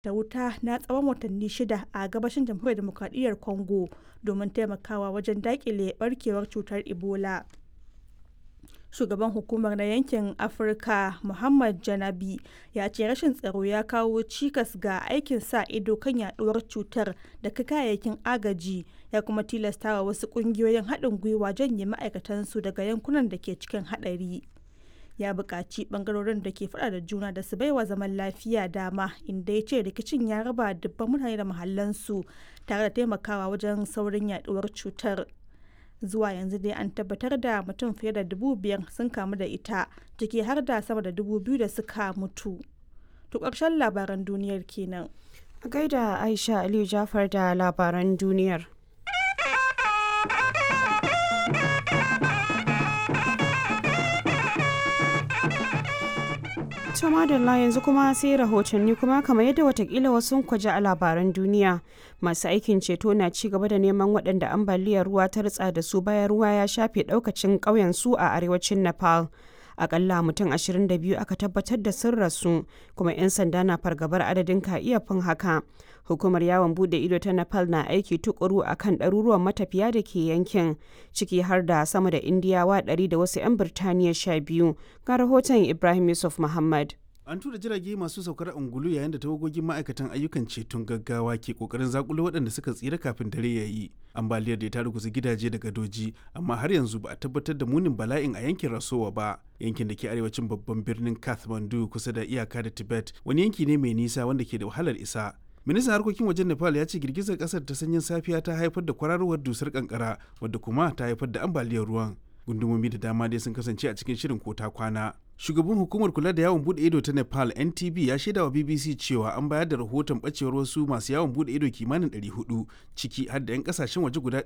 da wuta na tsawon watanni shida a gabashin jamhuriyar demokradiyyar congo domin taimakawa wajen dakile barkewar cutar ebola shugaban hukumar na yankin afirka muhammad janabi ya ce rashin tsaro ya kawo cikas ga aikin sa ido kan yaduwar cutar da kayayyakin agaji ya kuma tilastawa wasu kungiyoyin haɗin gwiwa janye ma'aikatansu daga yankunan da ke cikin haɗari ya buƙaci ɓangarorin da ke faɗa da juna da su baiwa zaman lafiya dama inda ya ce rikicin ya raba dubban mutane da mahallansu tare da taimakawa wajen saurin yaduwar cutar zuwa yanzu dai an tabbatar da mutum fiye da dubu biyar sun kamu da ita ciki har da sama da dubu biyu da suka mutu to ƙarshen labaran duniyar kenan a gaida aisha aliyu jafar da labaran duniyar to madalla yanzu kuma sai rahotanni kuma kamar yadda watakila wasu kwaje a labaran duniya masu aikin ceto na ci gaba da neman waɗanda ambaliyar ruwa ta ritsa da su bayan ruwa ya shafe ɗaukacin ƙauyen su a arewacin nepal akalla mutum 22 aka tabbatar da sun rasu kuma 'yan sanda na fargabar adadin ka iya fin haka hukumar yawon bude ido ta nepal na aiki tukuru a kan ɗaruruwan matafiya da ke yankin ciki har da sama da indiyawa 100 da wasu 'yan birtaniya 12 ga rahoton ibrahim yusuf muhammad an tura jirage masu saukar angulu yayin da tawagogin ma'aikatan ayyukan ceton gaggawa ke kokarin zakulo waɗanda suka tsira kafin dare ya yi ambaliyar da ta ruguza gidaje da gadoji amma har yanzu ba a tabbatar da munin bala'in a yankin rasowa ba yankin da ke arewacin babban birnin kathmandu kusa da iyaka da tibet wani yanki ne mai nisa wanda ke da wahalar isa ministan harkokin wajen nepal ya ce girgizar kasar ta sanyin safiya ta haifar da kwararowar dusar kankara wadda kuma ta haifar da ambaliyar ruwan gundumomi da dama dai sun kasance a cikin shirin kota kwana shugaban hukumar kula da yawon bude ido ta nepal ntb ya shaida wa bbc cewa an bayar da rahoton bacewar wasu masu yawon bude ido kimanin 400 ciki har da 'yan kasashen waje guda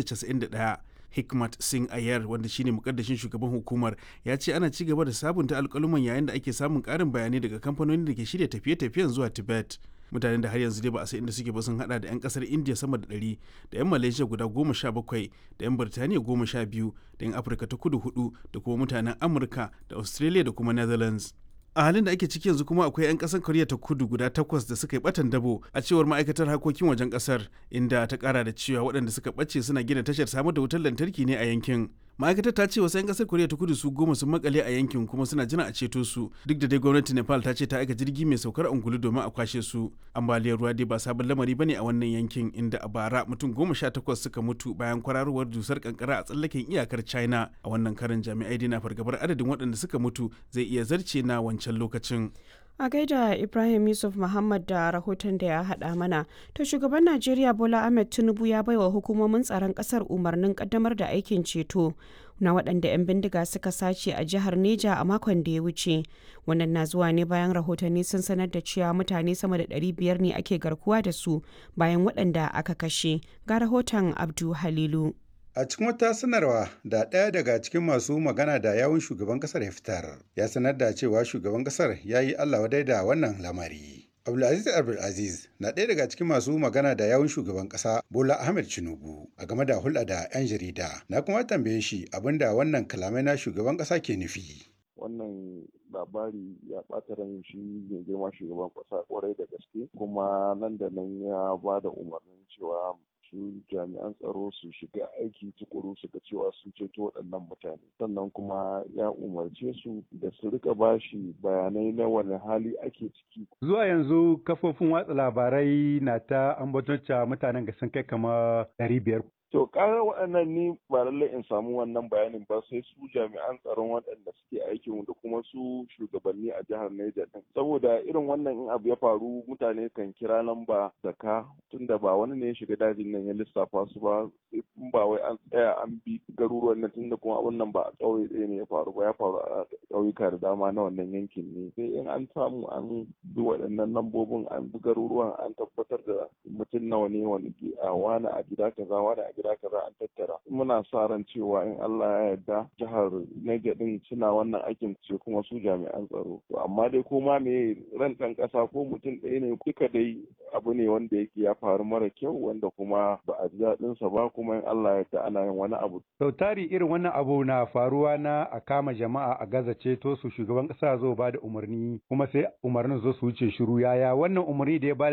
291 hikmat singh ayar wanda shine mukaddashin shugaban hukumar ya ce ana ci gaba da sabunta alkaluman yayin da ake samun karin bayanai daga kamfanonin da ke shirya tafiye-tafiyen zuwa tibet mutanen da har yanzu dai ba a san inda suke ba sun hada da 'yan kasar india sama da 100 da 'yan malaysia guda goma sha bakwai da 'yan birtaniya goma sha biyu da 'yan afirka ta kudu hudu da kuma mutanen amurka da australia da kuma netherlands a halin da ake ciki yanzu kuma akwai 'yan kasar koriya ta kudu guda takwas da suka yi batan dabo a cewar ma'aikatar harkokin wajen kasar inda ta kara da cewa waɗanda suka ɓace suna gina tashar samar da wutar lantarki ne a yankin ma'aikatar ta ce wasu 'yan kasar koriya ta kudu su goma sun makale a yankin kuma suna jira a ceto su duk da dai gwamnati nepal ta ce ta aika jirgi mai saukar angulu domin a kwashe su ambaliyar ruwa dai ba sabon lamari bane a wannan yankin inda a bara mutum goma sha takwas suka mutu bayan kwararowar dusar kankara a tsallaken iyakar china a wannan karin jami'ai dai na fargabar adadin waɗanda suka mutu zai iya zarce na wancan lokacin a gaida ibrahim yusuf muhammad da rahoton da ya haɗa mana to shugaban najeriya bola ahmed tinubu ya baiwa hukumomin tsaron ƙasar umarnin ƙaddamar da aikin ceto na waɗanda 'yan bindiga suka sace a jihar neja a makon da ya wuce wannan na zuwa ne bayan rahotanni sun sanar da cewa mutane sama da 500 ne ake garkuwa da su bayan waɗanda aka kashe ga rahoton abdu halilu A cikin wata sanarwa da ɗaya daga cikin masu magana da yawun shugaban ƙasar ya fitar, ya sanar da cewa shugaban ƙasar ya yi Allah wadai da wannan lamari. Abdulaziz Abdulaziz na ɗaya daga cikin masu magana da yawun shugaban ƙasa Bola Ahmed Tinubu a game da hulɗa da 'yan jarida. Na kuma tambaye shi abin da wannan kalamai na shugaban ƙasa ke nufi. Wannan labari ya ɓata ran shi mai girma shugaban ƙasa ƙwarai da gaske kuma nan da nan ya ba da umarnin cewa su jami'an tsaro su shiga aiki tukuru su ga cewa sun ceto waɗannan mutane sannan kuma ya umarce su da su rika bashi bayanai na wani hali ake ciki zuwa yanzu kafofin watsa labarai na ta ambaton mutanen ga sun kai kama ɗari biyar To ƙarar waɗannan ni ba lallai in samu wannan bayanin ba sai su jami'an tsaron waɗanda suke aikin da kuma su shugabanni a jihar Niger din. Saboda irin wannan in abu ya faru mutane kan kira lamba zaka tunda ba wani ne ya shiga dajin nan ya lissafa su ba in ba wai an tsaya an bi garuruwan nan tunda kuma wannan ba a ƙauye ɗaya ne ya faru ba ya faru a ƙauyuka da dama na wannan yankin ne. Sai in an samu an bi waɗannan lambobin an bi garuruwan an tabbatar da mutum nawa ne wani a wani a gida kaza wani a gida kaza an tattara muna sa ran cewa in Allah ya yarda jihar Niger din suna wannan aikin ce kuma su jami'an tsaro to amma dai ko ma me ran ɗan ƙasa ko mutum ɗaya ne duka dai abu ne wanda yake ya faru mara kyau wanda kuma ba a ji daɗin sa ba kuma in Allah ya yarda ana yin wani abu sau tari irin wannan abu na faruwa na a kama jama'a a gaza ceto su shugaban ƙasa zo ba da umarni kuma sai umarnin zo su wuce shiru yaya wannan umarni da ya ba